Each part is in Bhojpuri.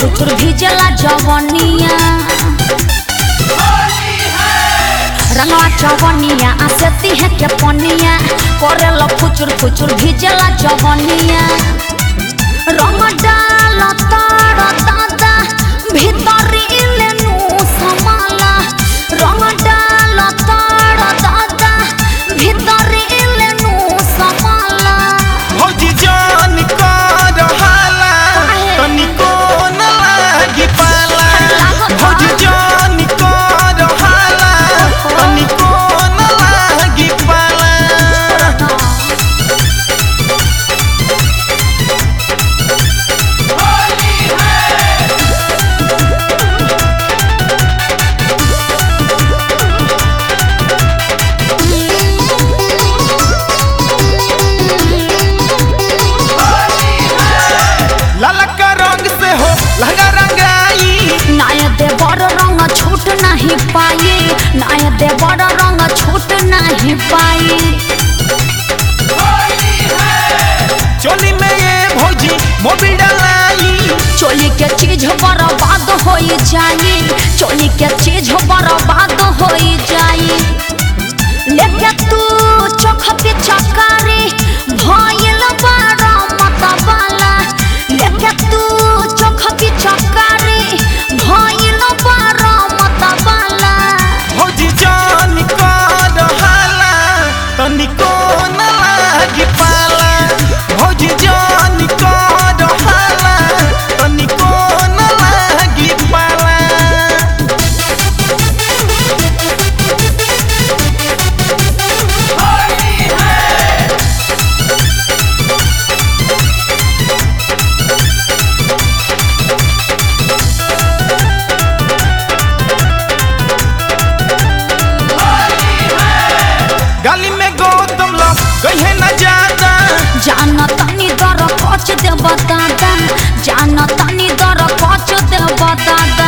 फुचुर भिजला जवनिया रंगवा चवनिया आसेती है के पनिया करेला फुचुर फुचुर भिजला जवनिया रंग डाल तार दादा भीतरी लेनु समाला रंग डाल तार दादा भीतरी लेनु समाला भौजी जान कर हाला काहे? तनिको न लागी पाला लागत बा। भौजी जान कर हाला तनिको न लागी पाला ललका रंग से हो लहंगा रंगाई नाय देवर रंग छूट नहीं पाई नाय देवर रंग छूट नहीं पाई चोली में ये भौजी मोबिल डलाई चोली के चीज बर्बाद हो जाई चोली के चीज बर्बाद हो जाई लेके तू चोख पे चकारी भइल बारा मत वाला लेके तू चोख पे चकारी भइल बारा मत वाला भौजी जान कर हाला तनिको न लागी पाला भौजी जान कर हाला तनिको न लागी पाला गाली में गौतम लो कहे न जाना जान तनी दर कच देव दादा जान तनी दर कच देव दादा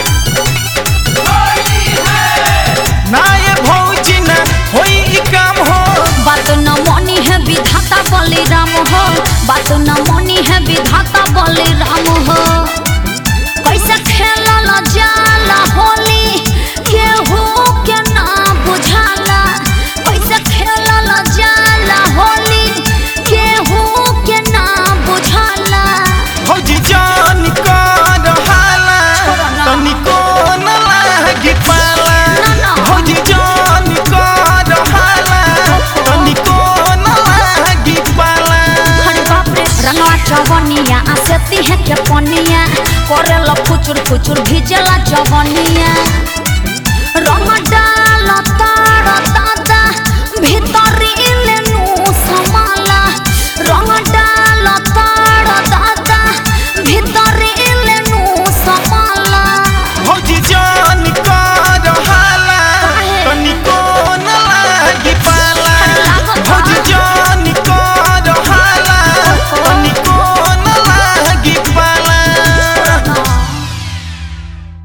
ना ये भौजी न होई ई काम हो बात न मनी है विधाता बलिराम हो बात न मनी है विधाता बलिराम हो कैसे खेलल जाला होली केहू के ना बुझाला कैसे खेलल जाला होली केहू के ना बुझाला भौजी जान कर हाला छोड़ो ना। तनिको न लागी पाला ना, ना। भौजी जान कर हाला तनिको न लागी पाला अरे बाप रे रंगवा चवनिया आसेती है के पनिया करेला फुचुर फुचुर भिजला जवनिया रंग डाल तार दादा भीतर